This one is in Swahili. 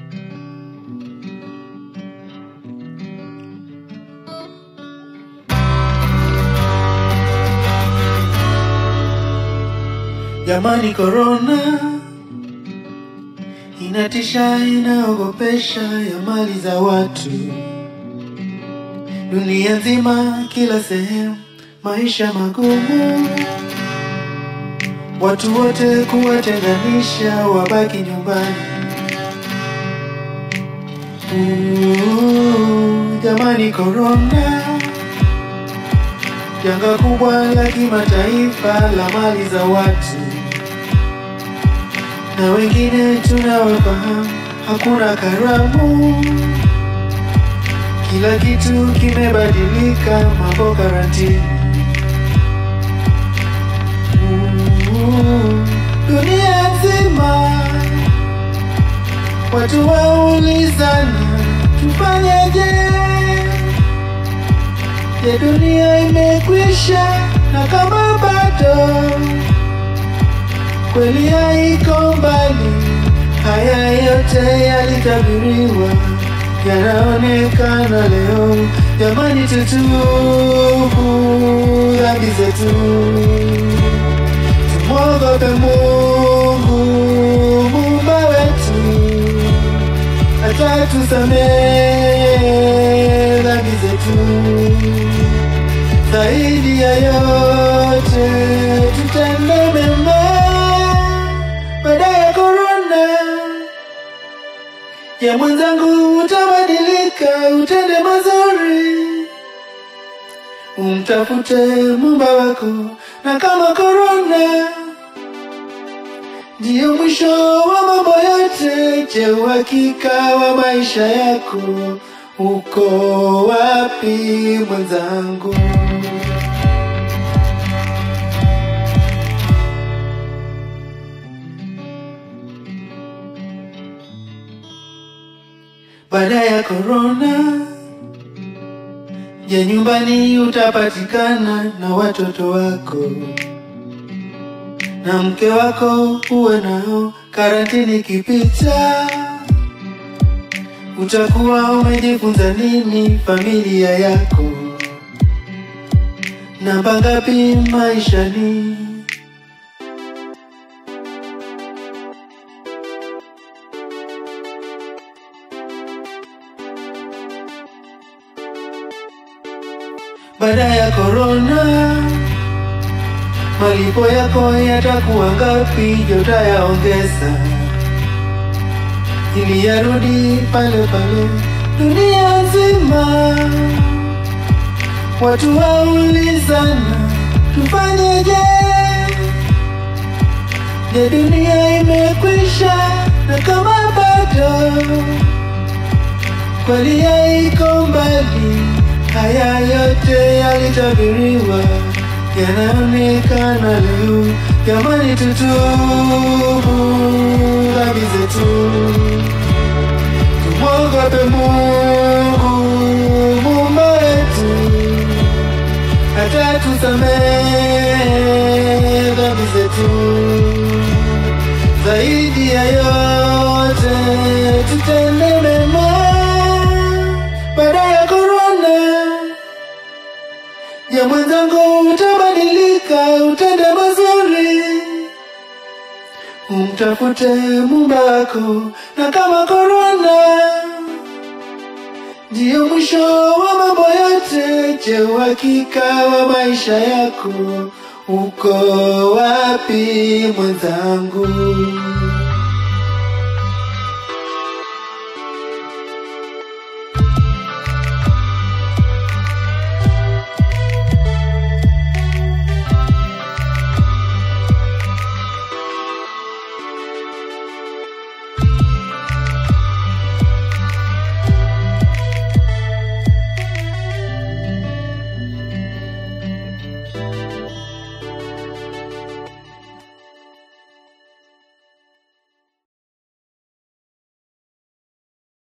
Jamani, korona inatisha, inaogopesha ya mali za watu dunia nzima, kila sehemu, maisha magumu, watu wote kuwatenganisha, wabaki nyumbani. Uh, jamani, korona janga kubwa la kimataifa la mali za watu, na wengine tunawafahamu, hakuna karamu, kila kitu kimebadilika, mambo karantini. Uh, dunia nzima watu waulizana, tufanyeje? Je, dunia imekwisha? Na kama bado, kweli haiko mbali. Haya yote yalitabiriwa, yanaonekana leo. Jamani, tutubu dhambi zetu, tumwogope Mungu muumba wetu, atatusamehe dhambi zetu. Zaidi ya yote tutende mema baada ya korona. Ya mwenzangu, utabadilika, utende mazuri, umtafute Muumba wako, na kama korona ndiyo mwisho wa mambo yote, je, uhakika wa maisha yako uko wapi mwenzangu? Baada ya korona, je, nyumbani utapatikana na watoto wako na mke wako, uwe nao karantini kipita utakuwa umejifunza nini familia yako? Namba ngapi maishani? Baada ya korona, malipo yako yatakuwa ngapi? Je, utayaongeza ili yarudi pale pale dunia nzima. Watu waulizana, tufanyeje? Je, dunia imekwisha? Na kama bado, kweli haiko mbali. Haya yote yalitabiriwa, yanaonekana leo. Jamani, tutubu dhambi zetu tumwogope Mungu muumba wetu, atatusamehe dhambi zetu. Zaidi ya yote tutende mema baada ya korona. Ya mwenzangu, utabadilika, utende mazuri umtafute Muumba wako, na kama korona ndiyo mwisho wa mambo yote, je, uhakika wa maisha yako uko wapi mwenzangu?